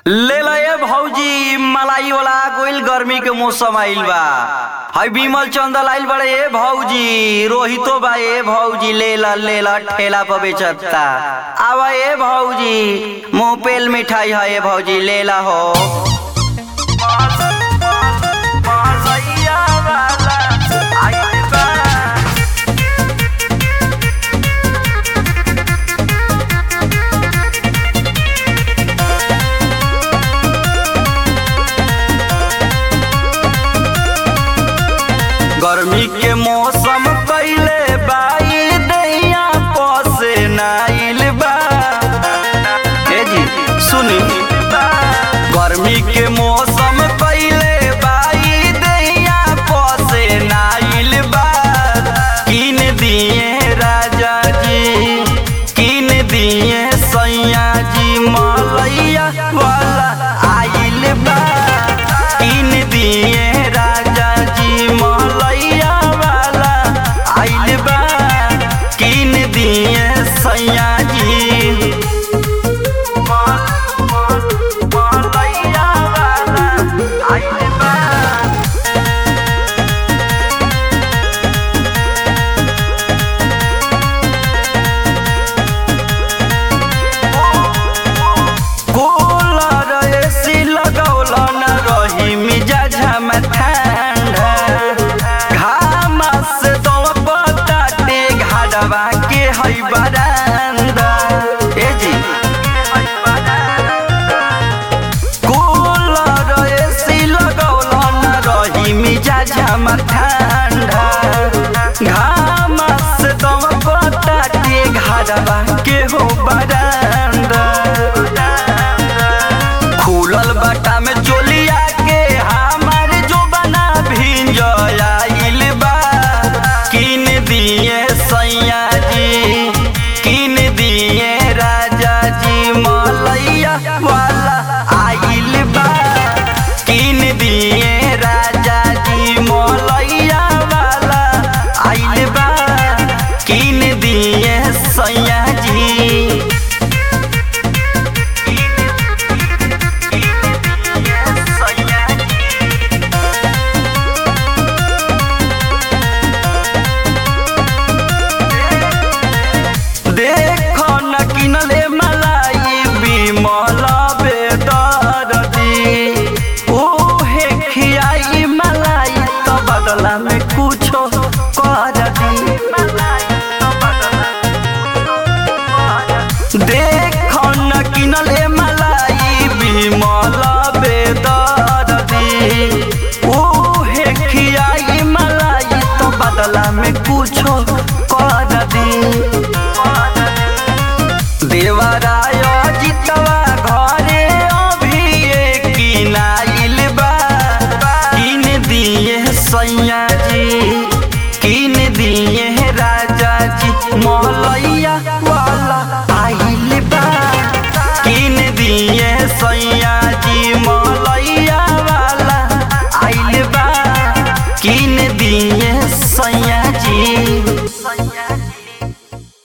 ले ला ए भौजी मलाई वाला गोइल गर्मी के मौसम आइल बा हई बिमल चंदल आइल बड़े ए भौजी रोहितो बा ए भौजी ले ला ले ला ठेला पर बेचता आवा ए भौजी मुंह पेल मिठाई है ए भौजी ले ला हो गर्मी के मौसम कैले बाई दैया पसे नाइल बा ए जी सुनी गर्मी के मौसम कैले बाई दैया पसे नाइल बा किन दिए राजा जी किन दिए सैया जी मलैया वाला आइल बा किन दिए राजा जी मलैया वाला आइल बा किन दिए सैया जी मलैया वाला आइल बा कूलर एसी लगौला न रही मिजाज हम ठंडा घाम से दौपताटे घाडवा के हई बरांदा ए जी कूलर एसी लगौला न रही मिजाज हम ठंडा घाम से दौपताटे घाडवा के हो बरांदा खुलल बाटा में चोलिया के हमार जो बना भिंज आइल बा किन दिए सैया जी किन दिए राजा जी मलैया वाला आइल बा किन दिए राजा जी मलैया वाला आइल बा किन दिए सैया जी देख न किनले मलाई बिमल बेदरदी ओहे खियाई मलाई त बदला में कुछो कर दी देख न किनले मलाई बिमल बेदरदी ओहे खियाई मलाई त बदला में कुछो कर दी देवराय जितवा घरे अभिये किनाइल बा किन दिए सैया जी किन दिए राजा जी मलैया